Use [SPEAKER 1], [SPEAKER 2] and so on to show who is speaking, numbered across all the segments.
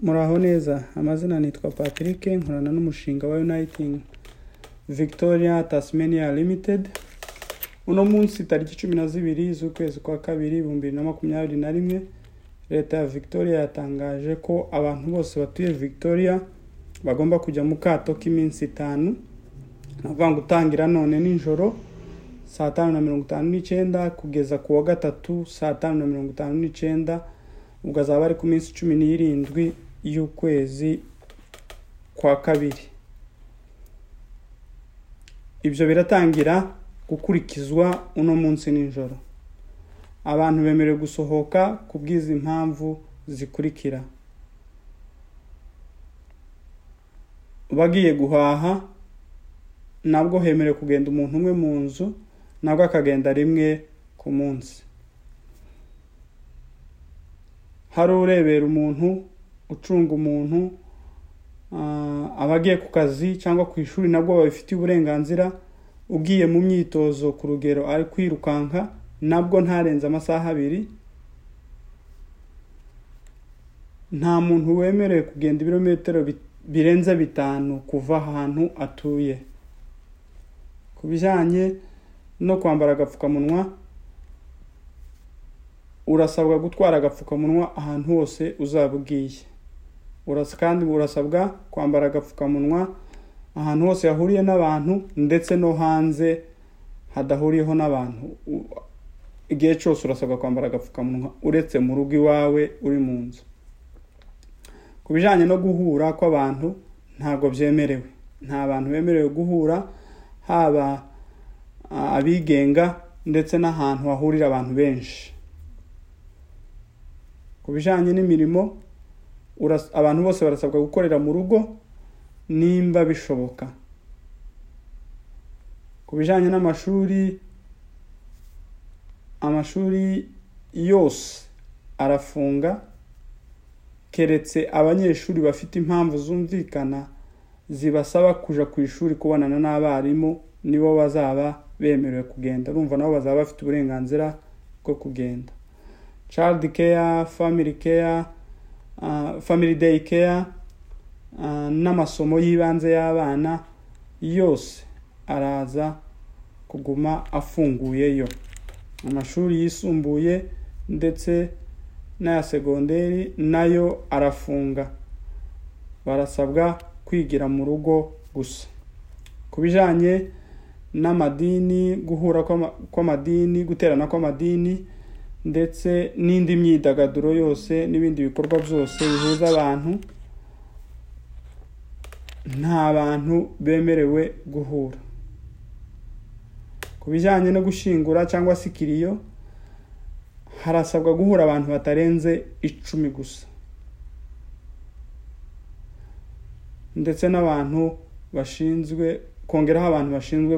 [SPEAKER 1] muraho neza amazina nitwa patrick nkorana n'umushinga wa uniting victoria tasmania limited uno munsi tariki cumi na zibiri z'ukwezi kwa kabiri ibihumbi bibiri na makumyabiri na rimwe leta ya victoria yatangaje ko abantu bose batuye victoria bagomba kujya mu kato k'iminsi itanu ni ukuvuga ngo utangira none nijoro saa tanu na mirongo itanu n'icyenda kugeza ku wa gatatu saa tanu na mirongo itanu n'icyenda ubwo azaba ari ku minsi cumi n'irindwi y'ukwezi kwa kabiri ibyo biratangira gukurikizwa uno munsi nijoro abantu bemerewe gusohoka ku bw'izi mpamvu zikurikira bagiye guhaha nabwo hemerewe kugenda umuntu umwe mu nzu nabwo akagenda rimwe ku munsi hari urebera umuntu ucunga umuntu abagiye ku kazi cyangwa ku ishuri nabwo babifitiye uburenganzira ugiye mu myitozo ku rugero ari kwirukanka nabwo ntarenze amasaha abiri nta muntu wemerewe kugenda ibirometero birenze bitanu kuva ahantu atuye ku bijyanye no kwambara agapfukamunwa urasabwa gutwara agapfukamunwa ahantu hose uzaba ugiye kandi urasabwa kwambara agapfukamunwa ahantu hose hahuriye n'abantu ndetse no hanze hadahuriyeho n'abantu igihe cyose urasabwa kwambara agapfukamunwa uretse mu rugo iwawe uri mu nzu ku bijyanye no guhura kw'abantu ntabwo byemerewe nta bantu bemerewe guhura haba abigenga ndetse n'ahantu hahurira abantu benshi ku bijyanye n'imirimo abantu bose barasabwa gukorera mu rugo nimba bishoboka ku bijyanye n'amashuri amashuri yose arafunga keretse abanyeshuri bafite impamvu zumvikana zibasaba kujya ku ishuri kubonana n'abarimu nibo bazaba bemerewe kugenda urumva nabo bazaba bafite uburenganzira bwo kugenda child care family care uh, family day care uh, n'amasomo y'ibanze y'abana yose araza kuguma afunguyeyo amashuri yisumbuye ndetse n'aya segonderi nayo arafunga barasabwa kwigira mu rugo gusa ku bijyanye n'amadini guhura kw'amadini guterana kw'amadini ndetse n'indi myidagaduro yose n'ibindi bikorwa byose bihuza abantu nta bantu bemerewe guhura ku bijyanye no gushyingura cyangwa se ikiriyo harasabwa guhura abantu batarenze icumi gusa ndetse n'abantu bashinzwe kongeraho abantu bashinzwe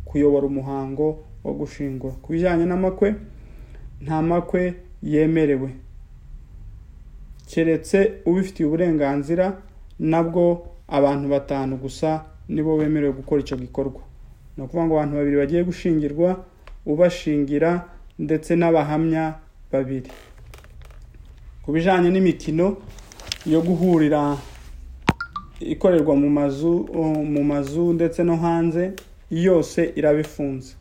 [SPEAKER 1] kuyobora umuhango wo gushingura ku bijyanye n'amakwe nta makwe yemerewe keretse ubifitiye uburenganzira nabwo abantu batanu gusa nibo bemerewe gukora icyo gikorwa ni ukuvuga ngo abantu babiri bagiye gushingirwa ubashingira ndetse n'abahamya babiri ku bijyanye n'imikino yo guhurira ikorerwa mu mazu mu mazu ndetse no hanze yose iraba ifunze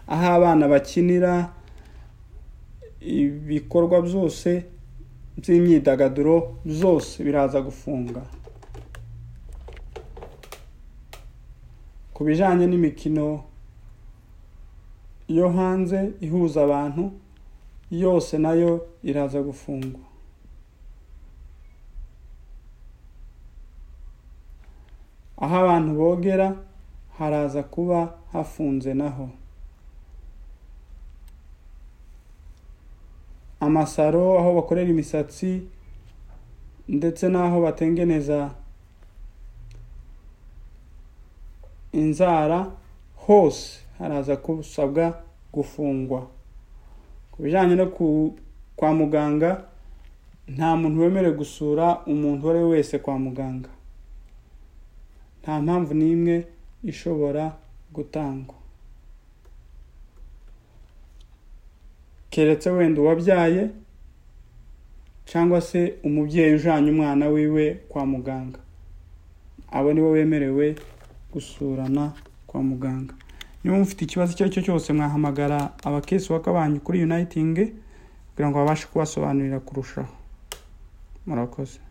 [SPEAKER 1] aho abana bakinira ibikorwa byose by'imyidagaduro byose biraza gufunga ku bijyanye n'imikino yo hanze ihuza abantu yose nayo iraza gufungwa aho abantu bogera haraza kuba hafunze naho amasaro aho bakorera imisatsi ndetse n'aho batengeneza inzara hose haraza gusabwa gufungwa ku bijyanye no kwa muganga nta muntu wemerewe gusura umuntu uwo ari we wese kwa muganga nta mpamvu n'imwe ishobora gutangwa keretse wenda uwabyaye cyangwa se umubyeyi ujyanye umwana wiwe kwa muganga abo nibo bemerewe gusurana kwa muganga niba mufite ikibazo icyo ari cyo cyose mwahamagara abakesi waka banyu kuri uniting kugira ngo babashe kubasobanurira kurushaho murakoze